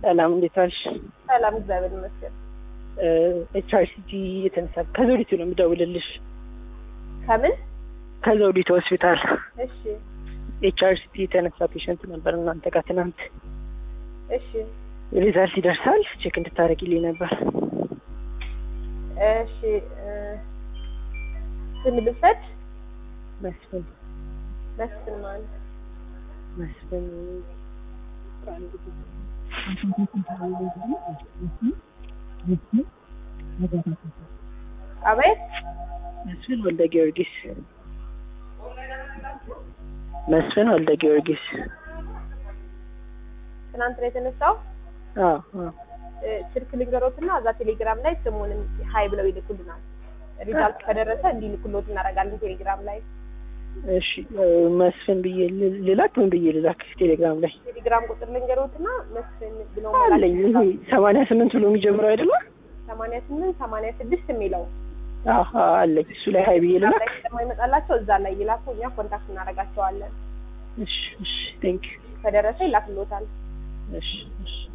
ሰላም እንዴት ዋልሽ? ሰላም እግዚአብሔር ይመስገን። ኤች አር ሲቲ የተነሳ ከዘውዲቱ ነው የምደውልልሽ። ከምን? ከዘውዲቱ ሆስፒታል እሺ ኤች አር ሲቲ የተነሳ ፔሸንት ነበር እናንተ ጋር ትናንት። እሺ ሪዛልት ይደርሳል ቼክ እንድታደርጊልኝ ነበር። እሺ እ ስም ልውሰድ? መስፍን መስፍን ማለት መስፍን አቤት መስፍን ወልደ ጊዮርጊስ መስፍን ወልደ ጊዮርጊስ ትናንት ነው የተነሳው። አዎ አዎ እ ስልክ ልንገሮትና እዛ ቴሌግራም ላይ ስሙንም ሀይ ብለው ይልኩልናል። ሪዛልት ከደረሰ እንዲልኩሎት እናደርጋለን ቴሌግራም ላይ። እሺ እ መስፍን ብዬ ል- ልላክ ምን ብዬ ልላክ ቴሌግራም ላይ ቴሌግራም ቁጥር ልንገሮትና መስፍን ብለው አለኝ ይሄ ሰማንያ ስምንት ብሎ የሚጀምረው አይደለም ሰማንያ ስምንት ሰማንያ ስድስት የሚለው አዎ አዎ አለኝ እሱ ላይ ሀይ ብዬ እዛ ልላክ ላይ ስለማይመጣላቸው እዛ ላይ ይላኩ፣ እኛ ኮንታክት እናደርጋቸዋለን። እሺ እሺ ቴንክ ከደረሰ ይላክሎታል። እሺ እሺ